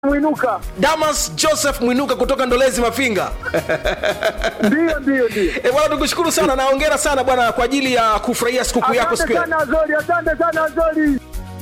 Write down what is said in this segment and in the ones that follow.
Mwinuka. Damas Joseph Mwinuka kutoka Ndolezi Mafinga. Ndio, ndio, ndio. E bwana, tukushukuru sana na hongera sana bwana kwa ajili ya kufurahia sikukuu yako siku Asante ya sana Azori, asante sana Azori.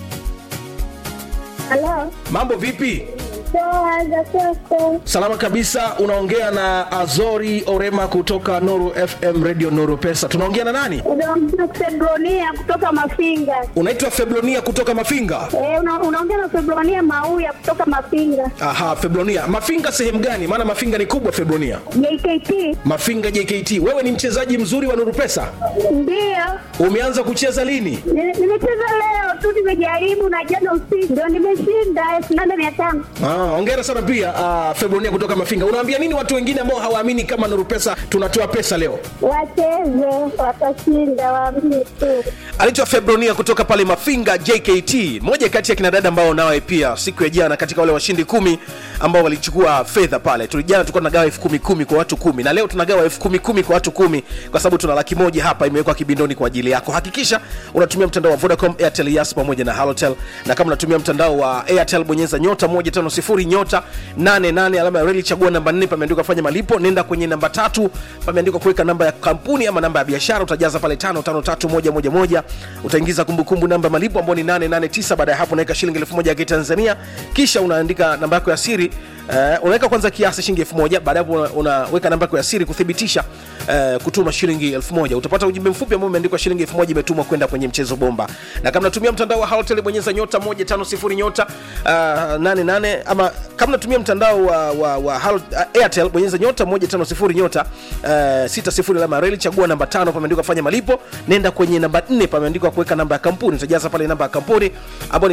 Halo. mambo vipi? Poa za kwako. Salama kabisa. Unaongea na Azori Orema kutoka Nuru FM Radio Nuru Pesa. Tunaongea na nani? Unaongea na Febronia kutoka Mafinga. Unaitwa Febronia kutoka Mafinga. Eh, una, unaongea na Febronia Mauya kutoka Mafinga. Aha, Febronia. Mafinga sehemu gani? Maana Mafinga ni kubwa Febronia. JKT. Mafinga JKT. Wewe ni mchezaji mzuri wa Nuru Pesa. Ndio. Umeanza kucheza lini? Ni- Nimecheza leo tu nimejaribu na jana usiku ndio nimeshinda elfu nane mia tano. Ah, hongera sana pia uh, Febronia kutoka Mafinga. Unawaambia nini watu wengine ambao hawaamini kama Nuru Pesa tunatoa pesa leo? Wacheze, watashinda, waamini tu. anaitwa Febronia kutoka pale Mafinga JKT, moja kati ya kina dada ambao nawe pia siku ya jana katika wale washindi kumi ambao walichukua fedha pale. Tulijana tulikuwa tunagawa elfu kumi kumi kwa watu kumi na leo tunagawa elfu kumi kumi kwa watu kumi kwa sababu tuna laki moja hapa imewekwa kibindoni kwa ajili yako. Hakikisha unatumia mtandao wa Vodacom, Airtel, Yas pamoja na Halotel, na kama unatumia mtandao wa Airtel bonyeza nyota 150 nyota 88 alama ya reli, chagua namba 4, pameandikwa fanya malipo, nenda kwenye namba tatu, pameandikwa kuweka namba ya kampuni ama namba ya biashara, utajaza pale 553111 utaingiza kumbukumbu namba ya malipo ambayo ni 889. Baada ya hapo unaweka shilingi 1000 ya Kitanzania, kisha unaandika namba yako ya siri Uh, unaweka kwanza kiasi shilingi elfu moja baada ya hapo una- unaweka namba yako ya siri kuthibitisha uh, kutuma shilingi elfu moja utapata ujumbe mfupi ambao umeandikwa shilingi elfu moja imetumwa kwenda kwenye mchezo bomba na kama natumia mtandao wa Halotel bonyeza nyota 150 nyota uh, 88 ama kama natumia mtandao wa, wa, wa Halo, uh, Airtel bonyeza nyota 150 nyota uh, 60 alama ya reli chagua namba tano pameandikwa fanya malipo nenda kwenye namba 4 pameandikwa kuweka namba ya kampuni utajaza pale namba ya kampuni ambayo ni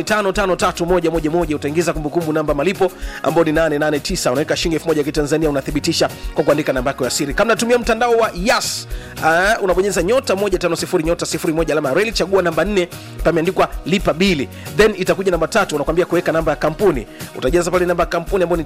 553111 utaingiza kumbukumbu namba ya malipo ambayo ni 889 unaweka shilingi 1000 ya kitanzania unathibitisha kwa kuandika namba yako ya siri kama natumia mtandao wa Yas uh, unabonyeza nyota 150 nyota 01 alama ya reli chagua namba 4 pameandikwa lipa bili then itakuja namba tatu unakwambia kuweka namba ya kampuni utajaza pale namba ya kampuni ambayo ni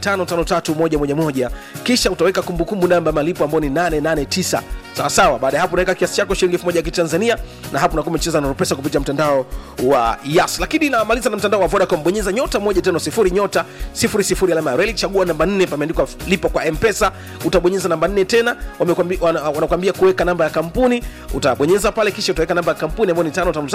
553111 kisha utaweka kumbukumbu namba ya malipo ambayo ni 889 sawa sawa baada ya hapo unaweka kiasi chako shilingi 1000 ya kitanzania na hapo unakuwa umecheza na pesa kupitia mtandao wa Yas lakini namaliza na mtandao wa Vodacom bonyeza nyota 150 nyota 00 alama ya reli chagua namba 4 pameandikwa lipa kwa M-Pesa utabonyeza namba 4 tena wamekwambia wana- wanakwambia kuweka namba ya kampuni utabonyeza pale kisha utaweka namba ya kampuni ambayo ni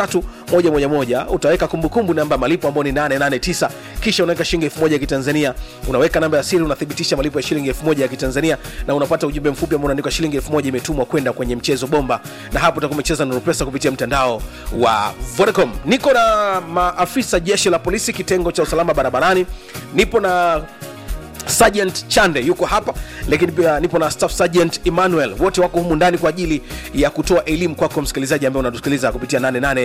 553111 utaweka kumbukumbu namba ya malipo ambayo ni 889 kisha unaweka shilingi 1000 ya kitanzania unaweka namba ya siri unathibitisha malipo ya shilingi 1000 ya kitanzania na unapata ujumbe mfupi ambao unaandikwa shilingi 1000 imetumwa kwenda kwenye mchezo bomba na hapo utakuwa umecheza na pesa kupitia mtandao wa Vodacom niko na maafisa jeshi la polisi kitengo cha usalama barabarani nipo na Sergeant Chande yuko hapa, lakini pia nipo na Staff Sergeant Emmanuel, wote wako humu ndani kwa ajili ya kutoa elimu kwako msikilizaji ambaye unatusikiliza kupitia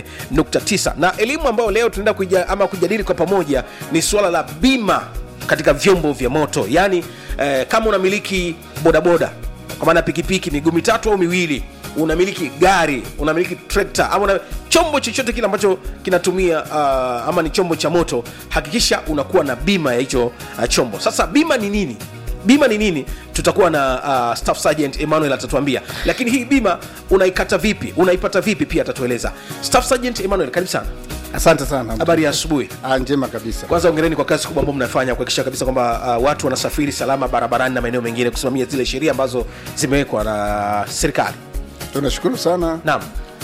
88.9 na elimu ambayo leo tunaenda kuja, ama kujadili kwa pamoja ni suala la bima katika vyombo vya moto, yaani eh, kama unamiliki bodaboda kwa maana pikipiki miguu mitatu au miwili unamiliki gari unamiliki trekta ama una, chombo chochote kile ambacho kinatumia uh, ama ni chombo cha moto hakikisha unakuwa na bima ya hicho uh, chombo sasa bima ni nini bima ni nini tutakuwa na uh, staff sergeant emmanuel atatuambia lakini hii bima unaikata vipi unaipata vipi pia atatueleza staff sergeant emmanuel karibu sana Asante sana. habari ya asubuhi Ah, njema kabisa. kwanza ongereni kwa kazi kubwa ambayo mnafanya kuhakikisha kabisa kwamba uh, watu wanasafiri salama barabarani na maeneo mengine kusimamia zile sheria ambazo zimewekwa na serikali Tunashukuru sana. naam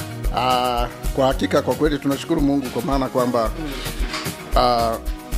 Ah, kwa hakika kwa kweli tunashukuru Mungu kwa maana kwamba ah,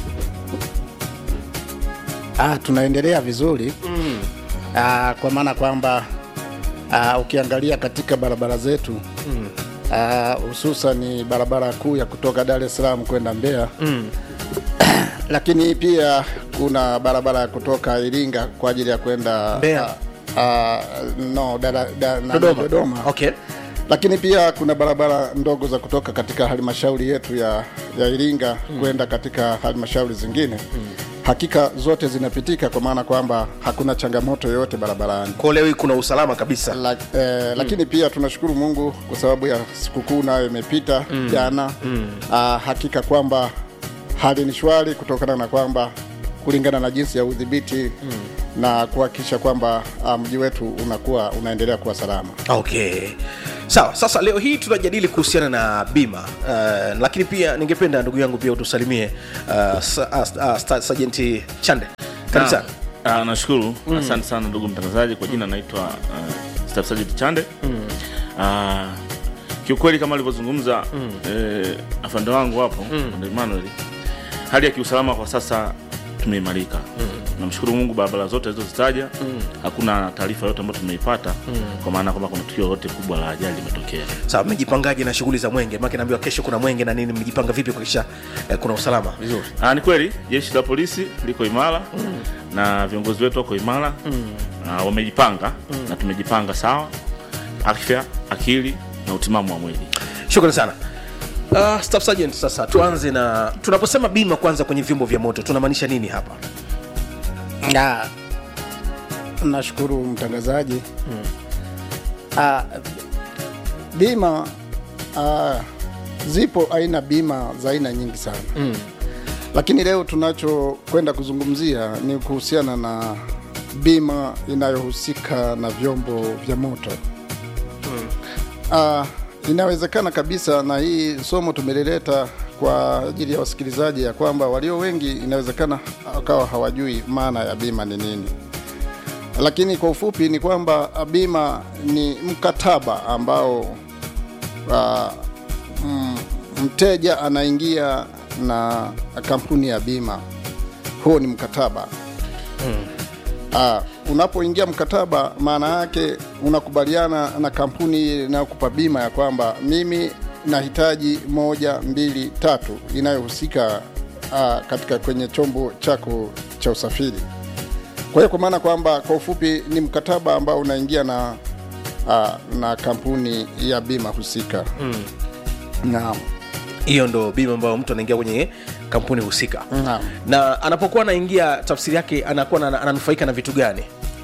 ah, tunaendelea vizuri mm. ah, kwa maana kwamba ah, ukiangalia katika barabara zetu mm. ah, hususan ni barabara kuu ya kutoka Dar es Salaam kwenda Mbeya mm. lakini pia kuna barabara ya kutoka Iringa kwa ajili ya kwenda Mbeya. ah, ah, no, dada, da, nani, dodoma, Dodoma okay lakini pia kuna barabara ndogo za kutoka katika halmashauri yetu ya, ya Iringa mm. kwenda katika halmashauri zingine mm. hakika zote zinapitika kwa maana kwamba hakuna changamoto yoyote barabarani kwa leo hii kuna usalama kabisa La, eh, lakini pia tunashukuru Mungu kwa sababu ya sikukuu nayo imepita jana mm. ah, hakika kwamba hali ni shwari kutokana na kwamba kulingana na jinsi ya udhibiti mm. na kuhakikisha kwamba uh, mji wetu unakuwa unaendelea kuwa salama. okay sawa sasa leo hii tunajadili kuhusiana na bima uh, lakini pia ningependa ndugu yangu pia utusalimie uh, sa, uh, uh, Sta- sajenti chande karibu sana Ah, nashukuru asante sana ndugu mtangazaji kwa jina naitwa uh, Staff Sergeant chande Ah, kiukweli kama alivyozungumza eh, afande wangu hapo mm. Emmanuel hali ya kiusalama kwa sasa tumeimarika namshukuru mungu barabara zote alizozitaja hakuna taarifa yote ambayo tumeipata kwa maana kwamba kuna tukio lote kubwa la ajali limetokea sawa mmejipangaje na shughuli za mwenge maake naambiwa kesho kuna mwenge na nini mmejipanga vipi kuhakikisha eh, kuna usalama vizuri Ah, ni kweli jeshi la polisi liko imara na viongozi wetu wako imara na wamejipanga na tumejipanga sawa afya akili na utimamu wa mwili shukrani sana Uh, staff sergeant sasa tuanze na tunaposema bima kwanza kwenye vyombo vya moto tunamaanisha nini hapa Na nashukuru mtangazaji. Ah, bima ah, zipo aina bima za aina nyingi sana mm. Lakini leo tunachokwenda kuzungumzia ni kuhusiana na bima inayohusika na vyombo vya moto mm. Ah, inawezekana kabisa, na hii somo tumelileta kwa ajili ya wasikilizaji, ya kwamba walio wengi inawezekana wakawa hawajui maana ya bima ni nini lakini kwa ufupi ni kwamba bima ni mkataba ambao uh, mm, mteja anaingia na kampuni ya bima. Huo ni mkataba uh, unapoingia mkataba, maana yake unakubaliana na kampuni inayokupa bima ya kwamba mimi nahitaji moja, mbili, tatu inayohusika uh, katika kwenye chombo chako cha usafiri. Kwa hiyo kwa maana kwamba kwa ufupi ni mkataba ambao unaingia na uh, na kampuni ya bima husika mm. Naam. hiyo ndo bima ambayo mtu anaingia kwenye kampuni husika Naam. na anapokuwa anaingia tafsiri yake anakuwa na- ananufaika na vitu gani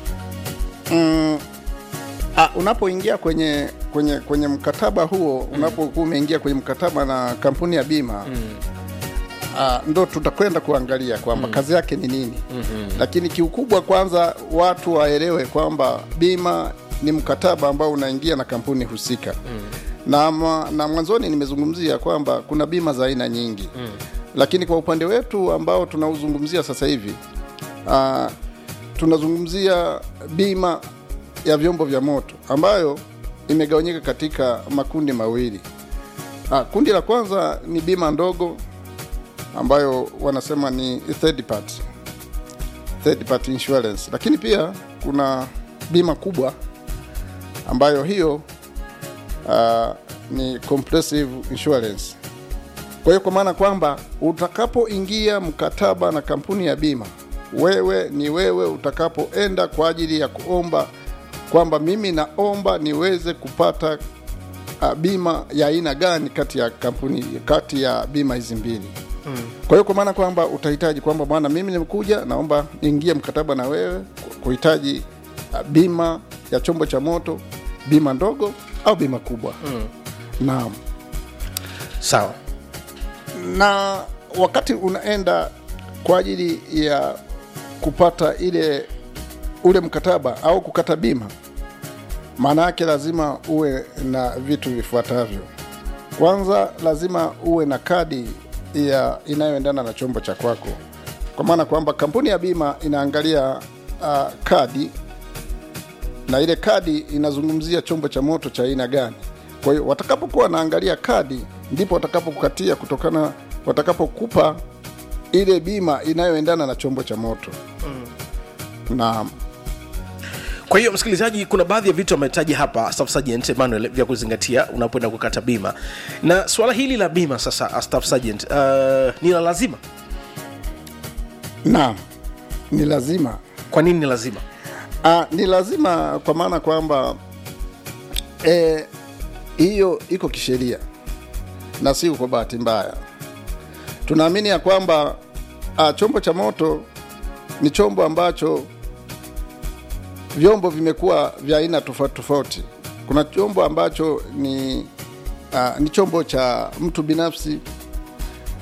Mm, ah, unapoingia kwenye kwenye kwenye mkataba huo unapokuwa umeingia kwenye mkataba na kampuni ya bima mm. ah, ndo tutakwenda kuangalia kwamba kazi yake ni nini mm-hmm. Lakini kiukubwa kwanza watu waelewe kwamba bima ni mkataba ambao unaingia na kampuni husika mm. na, ma- na mwanzoni nimezungumzia kwamba kuna bima za aina nyingi mm. Lakini kwa upande wetu ambao tunauzungumzia sasa hivi ah, tunazungumzia bima ya vyombo vya moto ambayo imegawanyika katika makundi mawili. Ah, kundi la kwanza ni bima ndogo ambayo wanasema ni third party, third party insurance, lakini pia kuna bima kubwa ambayo hiyo ah, ni comprehensive insurance. Kwa hiyo kwa maana kwamba utakapoingia mkataba na kampuni ya bima, wewe ni wewe utakapoenda kwa ajili ya kuomba kwamba mimi naomba niweze kupata uh, bima ya aina gani kati ya kampuni kati ya bima hizi mbili mm. Kwa hiyo kwa maana kwamba utahitaji kwamba bwana, mimi nimekuja naomba niingie mkataba na wewe ku- kuhitaji uh, bima ya chombo cha moto, bima ndogo au bima kubwa mm. Naam sawa na wakati unaenda kwa ajili ya kupata ile ule mkataba au kukata bima, maana yake lazima uwe na vitu vifuatavyo. Kwanza lazima uwe na kadi ya inayoendana na chombo cha kwako, kwa maana kwamba kampuni ya bima inaangalia uh, kadi na ile kadi inazungumzia chombo cha moto cha aina gani. Kwa hiyo watakapokuwa wanaangalia kadi, ndipo watakapokukatia kutokana, watakapokupa ile bima inayoendana na chombo cha moto mm. na kwa hiyo msikilizaji kuna baadhi ya vitu ametaja hapa staff sergeant emmanuel vya kuzingatia unapoenda kukata bima na suala hili la bima sasa uh, staff sergeant uh, ni la lazima na ni lazima kwa nini ni lazima Ah, ni lazima kwa maana kwamba eh, hiyo iko kisheria na si kwa bahati mbaya. Tunaamini ya kwamba ah, chombo cha moto ni chombo ambacho vyombo vimekuwa vya aina tofauti tofauti. Kuna chombo ambacho ni ah, ni chombo cha mtu binafsi,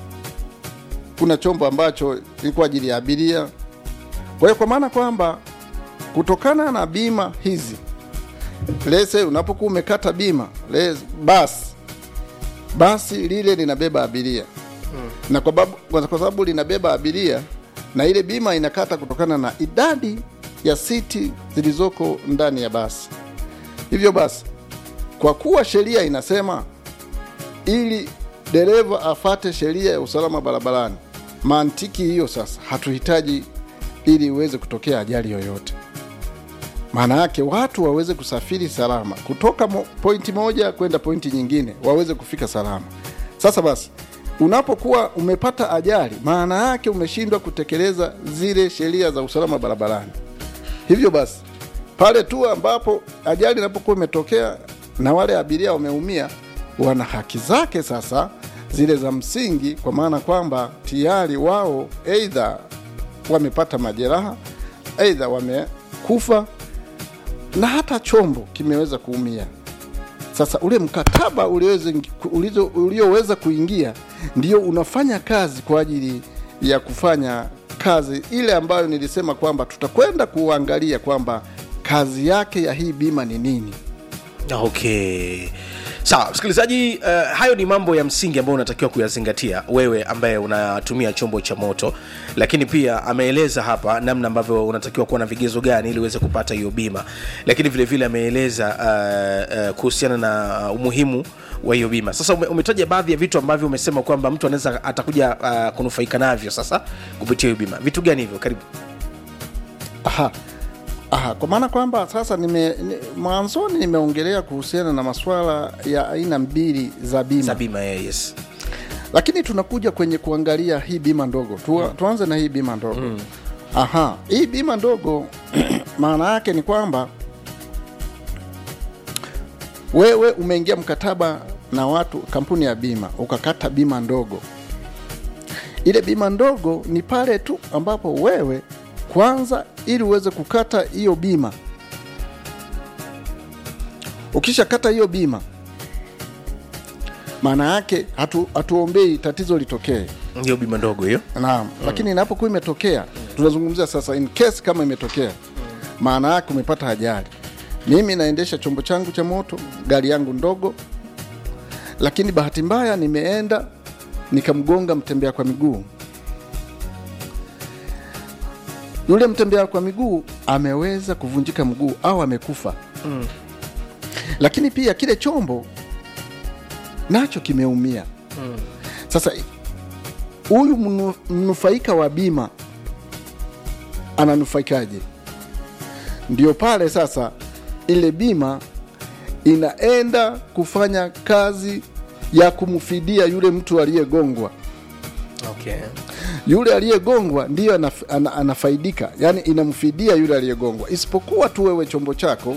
kuna chombo ambacho ni kwa ajili ya abiria. Kwa hiyo kwa maana kwamba kutokana na bima hizi lese unapokuwa umekata bima les, basi basi lile linabeba abiria na kwa babu- kwa kwa sababu linabeba abiria na ile bima inakata kutokana na idadi ya siti zilizoko ndani ya basi hivyo basi kwa kuwa sheria inasema ili dereva afate sheria ya usalama barabarani mantiki hiyo sasa hatuhitaji ili iweze kutokea ajali yoyote maana yake watu waweze kusafiri salama kutoka mo, pointi moja kwenda pointi nyingine waweze kufika salama sasa basi unapokuwa umepata ajali maana yake umeshindwa kutekeleza zile sheria za usalama barabarani hivyo basi pale tu ambapo ajali inapokuwa imetokea na wale abiria wameumia wana haki zake sasa zile za msingi kwa maana kwamba tayari wao eidha wamepata majeraha eidha wamekufa na hata chombo kimeweza kuumia sasa ule mkataba ulioweza- ulizo- ulioweza kuingia ndio unafanya kazi kwa ajili ya kufanya kazi ile ambayo nilisema kwamba tutakwenda kuangalia kwamba kazi yake ya hii bima ni nini okay sawa msikilizaji uh, hayo ni mambo ya msingi ambayo unatakiwa kuyazingatia wewe ambaye unatumia chombo cha moto lakini pia ameeleza hapa namna ambavyo unatakiwa kuwa na vigezo gani ili uweze kupata hiyo bima lakini vile vile ameeleza uh, uh, kuhusiana na uh, umuhimu wa hiyo bima sasa ume, umetaja baadhi ya vitu ambavyo umesema kwamba mtu anaweza atakuja uh, kunufaika navyo sasa kupitia hiyo bima vitu gani hivyo karibu Aha. Aha, kwa maana kwamba sasa nime, ni, mwanzoni nimeongelea kuhusiana na masuala ya aina mbili za bima za bima yeah, yes lakini tunakuja kwenye kuangalia hii bima ndogo tu, tuanze na hii bima ndogo mm. aha hii bima ndogo maana yake ni kwamba wewe umeingia mkataba na watu kampuni ya bima ukakata bima ndogo ile bima ndogo ni pale tu ambapo wewe kwanza ili uweze kukata hiyo bima ukishakata hiyo bima maana yake hatu, hatuombei tatizo litokee hiyo bima ndogo hiyo naam mm. lakini inapokuwa imetokea tunazungumzia sasa in case kama imetokea maana yake umepata ajali mimi naendesha chombo changu cha moto gari yangu ndogo lakini bahati mbaya nimeenda nikamgonga mtembea kwa miguu yule mtembea kwa miguu ameweza kuvunjika mguu au amekufa mm. lakini pia kile chombo nacho kimeumia mm. sasa huyu mnu- mnufaika wa bima ananufaikaje ndio pale sasa ile bima inaenda kufanya kazi ya kumfidia yule mtu aliyegongwa okay. yule aliyegongwa ndiyo anaf, ana, anafaidika yani inamfidia yule aliyegongwa isipokuwa tu wewe chombo chako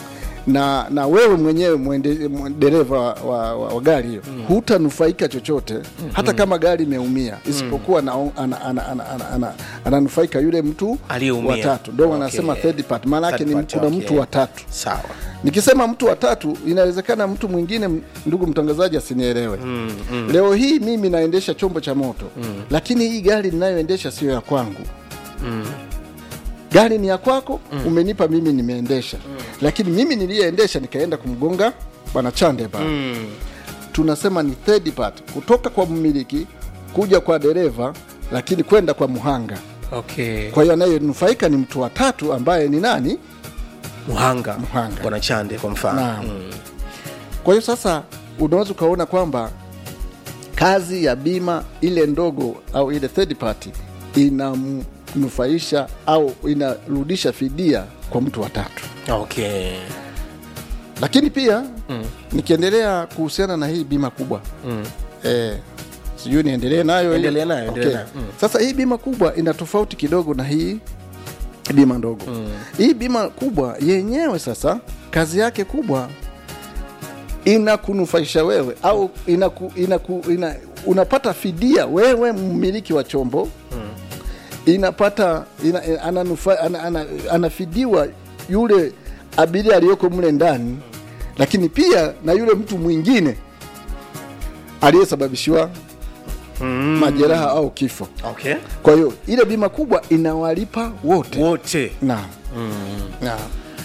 na na wewe mwenyewe mwende- mwe- dereva wa, wa, wa, wa gari hiyo mm. hutanufaika chochote mm. hata kama gari imeumia isipokuwa mm. ananufaika ana, ana, ana, ana, ana, ananufaika yule mtu Aliyeumia. watatu ndo Okay. wanasema third part maana yake Third ni party, kuna okay. mtu watatu sawa nikisema mtu watatu inawezekana mtu mwingine m- ndugu mtangazaji asinielewe mm, mm. leo hii mimi naendesha chombo cha moto mm. lakini hii gari ninayoendesha sio ya kwangu mm. gari ni ya kwako mm. umenipa mimi nimeendesha mm. lakini mimi niliyeendesha nikaenda kumgonga bwana chande pale mm. tunasema ni third part kutoka kwa mmiliki kuja kwa dereva lakini kwenda kwa muhanga okay. kwa hiyo anayenufaika ni mtu wa tatu ambaye ni nani muhanga Muhanga. bwana chande kwa mfano Naam. Kwa hiyo sasa unaweza ukaona kwamba kazi ya bima ile ndogo au ile third party inamnufaisha au inarudisha fidia kwa mtu wa tatu. okay. Lakini pia mm. nikiendelea kuhusiana na hii bima kubwa mm. eh, sijui niendelee nayo hii? Endelea nayo, endelea Okay. nayo. Mm. Sasa hii bima kubwa ina tofauti kidogo na hii bima ndogo mm. hii bima kubwa yenyewe sasa kazi yake kubwa inakunufaisha wewe au inaku, inaku, ina, unapata fidia wewe mmiliki wa chombo mm. inapata ina, ananufa, ana, ana, anafidiwa yule abiria aliyoko mle ndani lakini pia na yule mtu mwingine aliyesababishiwa mm. majeraha au kifo okay. kwa hiyo ile bima kubwa inawalipa wote wote naam na,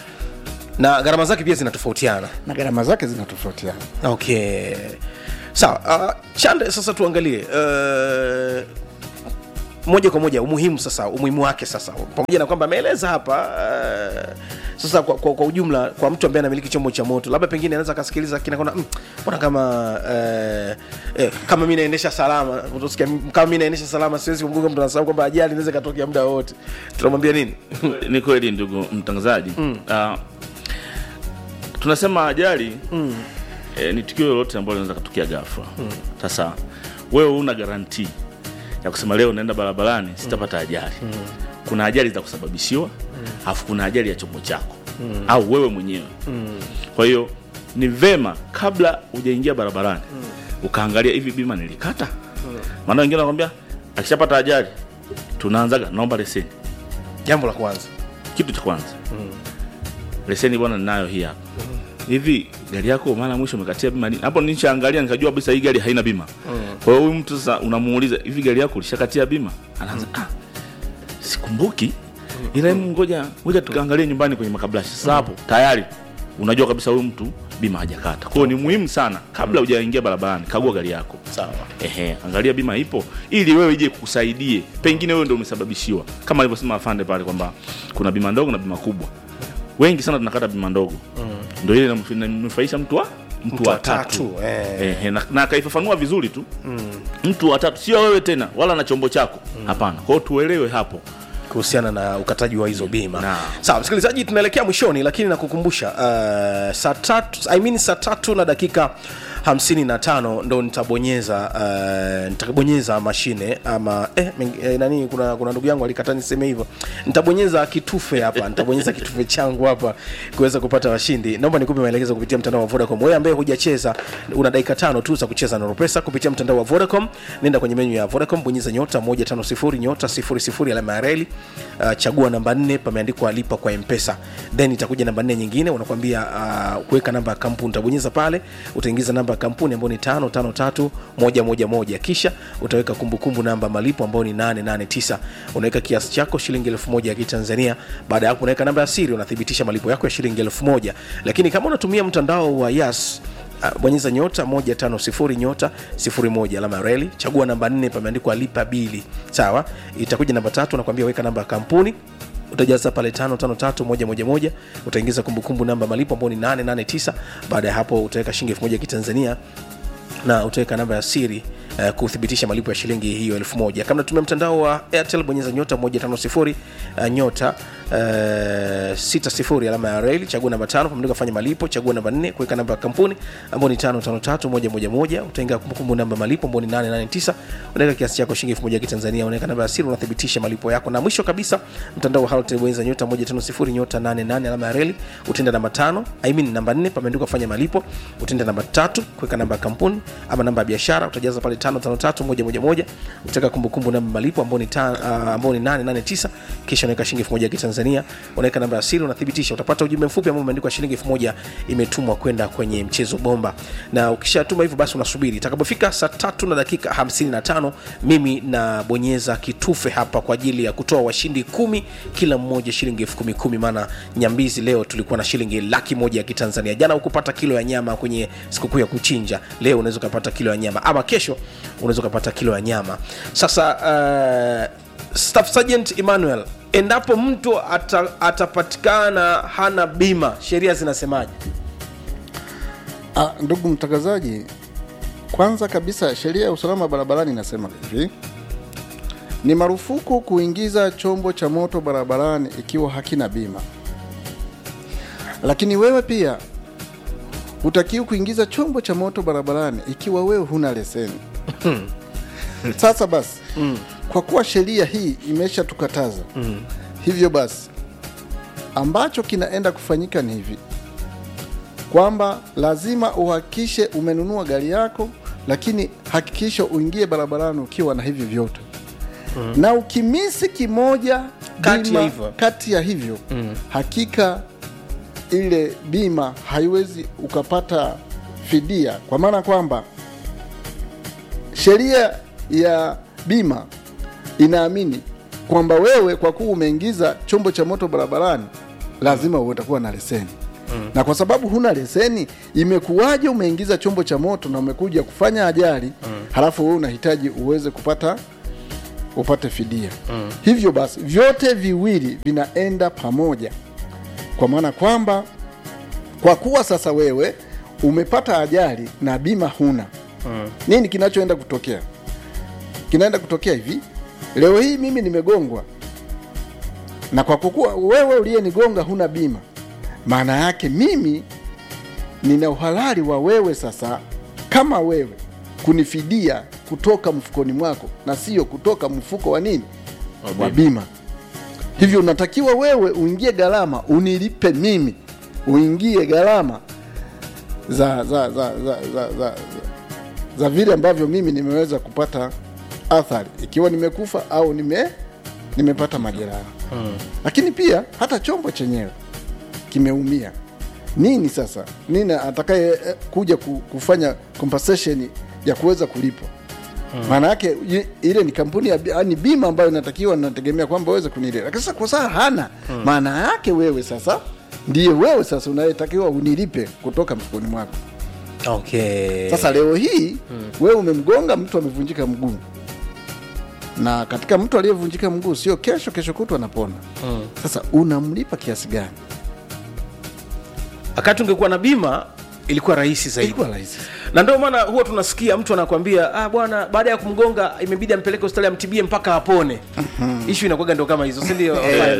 na gharama zake pia zinatofautiana na gharama zake zinatofautiana okay sawa uh, chande sasa tuangalie uh, moja kwa moja umuhimu sasa umuhimu wake sasa pamoja na kwamba ameeleza hapa uh, sasa kwa, kwa, kwa ujumla kwa mtu ambaye anamiliki chombo cha moto labda pengine anaweza akasikiliza kinakona mbona kama uh, eh, kama mi naendesha salama utasikia, kama mi naendesha salama siwezi kumbuka mtu anasahau kwamba ajali inaweza ikatokea muda wowote tunamwambia nini ni kweli ndugu mtangazaji mm. uh, tunasema ajali mm. eh, ni tukio lolote ambalo linaweza katokea ghafla sasa wewe una garanti ya kusema leo naenda barabarani sitapata ajali mm. kuna ajali za kusababishiwa alafu kuna ajali ya chombo chako mm. au wewe mwenyewe mm. kwa hiyo ni vema kabla hujaingia barabarani mm. ukaangalia hivi bima nilikata maana wengine wanakwambia akishapata ajali tunaanzaga naomba leseni jambo la kwanza kitu cha kwanza leseni bwana ninayo hii hapa hivi gari yako mara mwisho umekatia bima lini? hapo nishaangalia nikajua kabisa hii gari haina bima kwa hiyo huyu mtu sasa unamuuliza hivi gari yako ulishakatia bima anaanza ah, sikumbuki ila hebu ngoja ngoja tukaangalie nyumbani kwenye makabrashi sasa hapo tayari unajua kabisa huyu mtu bima hajakata kwa hiyo ni muhimu sana kabla hujaingia barabarani kagua gari yako sawa Ehe, angalia bima ipo ili wewe ije kukusaidie pengine wewe ndio umesababishiwa kama alivyosema afande pale kwamba kuna bima ndogo na bima kubwa wengi sana tunakata bima ndogo mm. ndio ile inamf- inamnufaisha mtu wa mtu, Mtu wa wa tatu tatu, eh. Ehe, na, na akaifafanua vizuri tu mm. mtu wa tatu sio wewe tena wala na chombo chako hapana kwa hiyo tuelewe hapo kuhusiana na ukataji wa hizo bima Naam. sawa msikilizaji tunaelekea mwishoni lakini nakukumbusha uh, saa tatu I mean saa tatu na dakika 55 ndo nitabonyeza uh, nitabonyeza mashine ama eh, meng- eh, nani kuna kuna ndugu yangu alikata niseme hivyo nitabonyeza kitufe hapa nitabonyeza kitufe changu hapa kuweza kupata washindi naomba nikupe maelekezo kupitia mtandao wa vodacom wewe ambaye hujacheza una dakika tano tu za kucheza na ropesa kupitia mtandao wa vodacom nenda kwenye menyu ya vodacom bonyeza nyota 150 nyota 00 alama ya reli uh, chagua namba 4 pameandikwa lipa kwa mpesa then itakuja namba 4 nyingine unakwambia uh, kuweka namba ya kampuni utabonyeza pale utaingiza namba ya kampuni ambayo ni 553111 kisha utaweka kumbukumbu namba ya malipo ambayo ni 889 unaweka kiasi chako shilingi 1000 ya kitanzania baada ya hapo unaweka namba ya siri unathibitisha malipo yako ya shilingi 1000 lakini kama unatumia mtandao wa yas Uh, bonyeza nyota 150 nyota 01 alama ya reli chagua namba 4 pameandikwa lipa bili sawa itakuja namba tatu nakwambia weka namba ya kampuni utajaza pale tano tano tatu moja moja moja utaingiza kumbukumbu namba ya malipo ambao ni 889 baada ya hapo utaweka shilingi elfu moja ya kitanzania na utaweka namba ya siri uh, kuthibitisha malipo ya shilingi hiyo elfu moja kama natumia mtandao wa airtel bonyeza nyota 150 uh, nyota uh, 60 alama ya reli chagua namba tano pamoja kufanya malipo chagua namba 4 kuweka namba ya kampuni ambao ni 553111 utaingia kumbukumbu namba ya malipo ambao ni 889 unaweka kiasi chako shilingi elfu moja ya kitanzania unaweka namba ya siri unathibitisha malipo yako na mwisho kabisa mtandao wa halotel bonyeza nyota 150 nyota 88 alama ya reli utenda namba tano I mean namba 4 pameandikwa fanya malipo utenda namba tatu kuweka namba ya kampuni ama namba ya biashara utajaza pale 553111 utaweka kumbukumbu namba ya malipo ambao ni ta- ah, ambao ni 889 kisha unaweka shilingi 1000 ya kitanzania unaweka namba ya siri unathibitisha utapata ujumbe mfupi ambao umeandikwa shilingi 1000 imetumwa kwenda kwenye mchezo bomba na ukishatuma hivyo basi unasubiri itakapofika saa tatu na dakika 55 mimi nabonyeza kitufe hapa kwa ajili ya kutoa washindi kumi kila mmoja shilingi elfu kumi kumi maana nyambizi leo tulikuwa na shilingi laki moja ya kitanzania jana ukupata kilo ya nyama kwenye sikukuu ya kuchinja leo unaweza ukapata kilo ya nyama ama kesho unaweza ukapata kilo ya nyama sasa uh, staff sergeant emmanuel endapo mtu ata, atapatikana hana bima sheria zinasemaje Ah, ndugu mtangazaji, kwanza kabisa sheria ya usalama barabarani inasema hivi: ni marufuku kuingiza chombo cha moto barabarani ikiwa hakina bima. Lakini wewe pia hutakiwi kuingiza chombo cha moto barabarani ikiwa wewe huna leseni. Sasa basi kwa kuwa sheria hii imeshatukataza hivyo basi ambacho kinaenda kufanyika ni hivi kwamba lazima uhakikishe umenunua gari yako, lakini hakikisha uingie barabarani ukiwa na hivi vyote na ukimisi kimoja Kati ya bima- hivyo. kati ya hivyo hakika ile bima haiwezi ukapata fidia, kwa maana kwamba sheria ya bima inaamini kwamba wewe kwa kuwa umeingiza chombo cha moto barabarani lazima utakuwa na leseni mm. na kwa sababu huna leseni imekuwaje umeingiza chombo cha moto na umekuja kufanya ajali mm. halafu wewe unahitaji uweze kupata upate fidia mm. hivyo basi vyote viwili vinaenda pamoja kwa maana kwamba kwa kuwa sasa wewe umepata ajali na bima huna mm. nini kinachoenda kutokea kinaenda kutokea hivi leo hii mimi nimegongwa na kwa kuwa wewe uliyenigonga huna bima maana yake mimi nina uhalali wa wewe sasa kama wewe kunifidia kutoka mfukoni mwako na sio kutoka mfuko wa nini Wa wa bima hivyo unatakiwa wewe uingie gharama unilipe mimi uingie gharama za za za za, za, za, za vile ambavyo mimi nimeweza kupata athari ikiwa nimekufa au nime nimepata majeraha hmm. lakini pia hata chombo chenyewe kimeumia nini sasa nini atakaye eh, kuja ku- kufanya compensation ya kuweza kulipwa maana yake i- ile ni kampuni ya bi- ni bima ambayo inatakiwa nategemea kwamba uweze kunilia lakini sasa kwa sasa hana maana yake wewe sasa ndiye wewe sasa unayetakiwa unilipe kutoka mfukoni mwako okay. sasa leo hii wewe umemgonga mtu amevunjika mguu na katika mtu aliyevunjika mguu sio kesho kesho kutwa anapona sasa unamlipa kiasi gani wakati ungekuwa na bima ilikuwa rahisi zaidi ilikuwa rahisi na ndio maana huwa tunasikia mtu anakwambia ah, bwana baada ya kumgonga imebidi ampeleke hospitali amtibie mpaka apone ishu inakuwaga ndo kama hizo sindio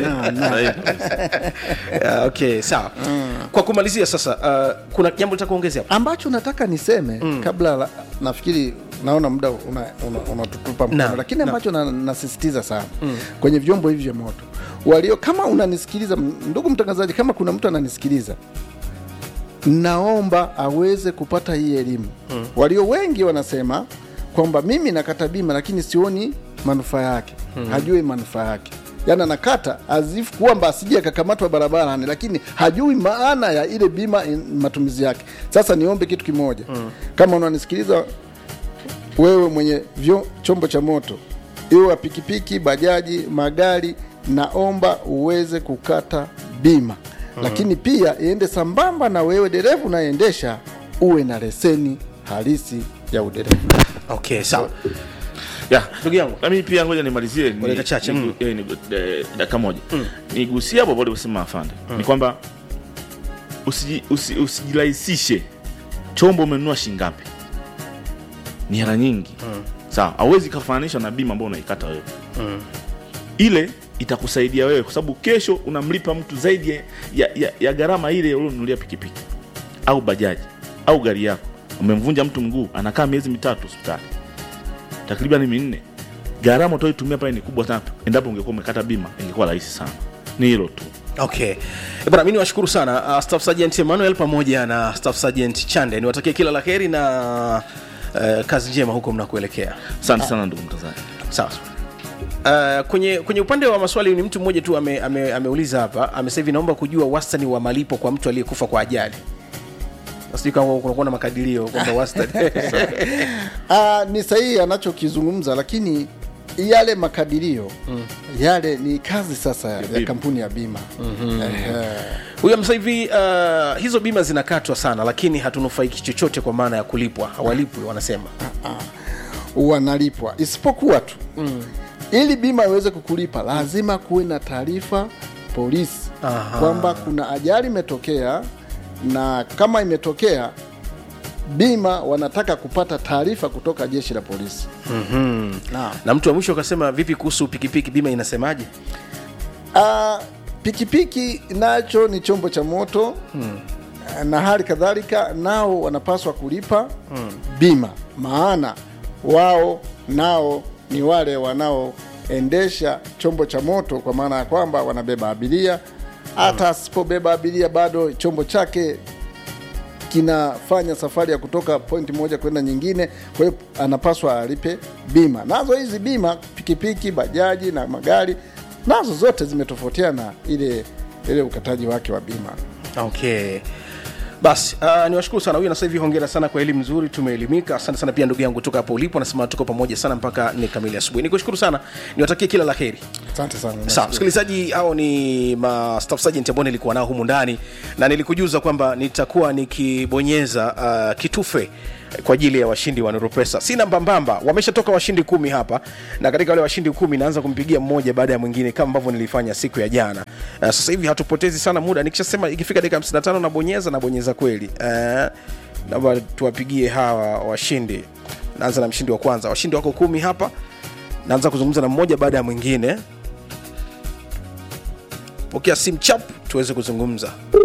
yeah, okay sawa kwa kumalizia sasa uh, kuna jambo litaka kuongezea hapo? ambacho nataka niseme mm. kabla la, nafikiri naona muda unatutupa una, una unatutupa mkono, Naam, lakini naam. ambacho na, nasisitiza sana mm. kwenye vyombo hivi vya moto walio kama unanisikiliza m- ndugu mtangazaji kama kuna mtu ananisikiliza naomba aweze kupata hii elimu mm. walio wengi wanasema kwamba mimi nakata bima lakini sioni manufaa yake mm. hajui manufaa yake yaani anakata azifu kwamba asije akakamatwa barabarani lakini hajui maana ya ile bima in- matumizi yake sasa niombe kitu kimoja mm. kama unanisikiliza wewe mwenye vyo, chombo cha moto iwe wa pikipiki bajaji magari naomba uweze kukata bima mm. lakini pia iende sambamba na wewe dereva unayeendesha uwe na leseni halisi ya udereva okay sawa yeah. ndugu yangu na mimi pia ngoja nimalizie ni- Dakika chache, ni- mm. eh, ni- eh, dakika moja nigusie hapo hapo alivyosema afande ni kwamba usiji- usi- usijirahisishe chombo umenunua shingapi ni hela nyingi sawa hauwezi kafananisha na bima ambao unaikata wewe ile itakusaidia wewe kwa sababu kesho unamlipa mtu zaidi ya, ya, ya, ya gharama ile ulionunulia pikipiki au bajaji au gari yako umemvunja mtu mguu anakaa miezi mitatu hospitali takriban minne gharama utaoitumia pale ni kubwa sana endapo ungekuwa umekata bima ingekuwa rahisi sana ni hilo tu okay Eh, bwana mi niwashukuru sana uh, staff sergeant emmanuel pamoja na staff sergeant chande niwatakie kila la heri na uh, kazi njema huko mnakuelekea asante sana ndugu mtangazaji sawa Uh, kwenye kwenye upande wa maswali ni mtu mmoja tu ame, ame, ameuliza hapa amesema hivi naomba kujua wastani wa malipo kwa mtu aliyekufa kwa ajali sijui kama kunakuwa na makadirio kwamba wastani Ah, ni sahihi anachokizungumza lakini yale makadirio mm. yale ni kazi sasa ya, bima. kampuni ya bima mm-hmm. huyo sasa hivi uh, hizo bima zinakatwa sana lakini hatunufaiki chochote kwa maana ya kulipwa hawalipwi wanasema wanalipwa isipokuwa tu mm. ili bima iweze kukulipa lazima kuwe na taarifa polisi Aha. kwamba kuna ajali imetokea na kama imetokea bima wanataka kupata taarifa kutoka jeshi la polisi mm-hmm. Naam. na mtu wa mwisho akasema vipi kuhusu pikipiki bima inasemaje Ah, pikipiki nacho ni chombo cha moto hmm. na hali kadhalika nao wanapaswa kulipa hmm. bima maana wao nao ni wale wanaoendesha chombo cha moto kwa maana ya kwamba wanabeba abiria hata asipobeba abiria bado chombo chake kinafanya safari ya kutoka pointi moja kwenda nyingine kwa hiyo anapaswa alipe bima nazo hizi bima pikipiki bajaji na magari nazo zote zimetofautiana ile ile ukataji wake wa bima okay basi uh, niwashukuru sana huyu na sasa hivi hongera sana kwa elimu nzuri tumeelimika asante sana pia ndugu yangu toka hapo ulipo nasema tuko pamoja sana mpaka ni kamili asubuhi nikushukuru sana niwatakie kila la heri asante sana sawa msikilizaji hao ni ma staff sergeant ambao nilikuwa nao humu ndani na nilikujuza kwamba nitakuwa nikibonyeza uh, kitufe kwa ajili ya washindi wa Nurupesa. Sina mbambamba, wameshatoka washindi kumi hapa, na katika wale washindi kumi naanza kumpigia mmoja baada ya mwingine kama ambavyo nilifanya siku ya jana. Uh, sasa hivi hatupotezi sana muda, nikishasema ikifika dakika 55 nabonyeza nabonyeza kweli. Uh, naomba tuwapigie hawa washindi. Naanza na mshindi wa kwanza, washindi wako kumi hapa, naanza kuzungumza na mmoja baada ya mwingine. Pokea simu chap tuweze kuzungumza.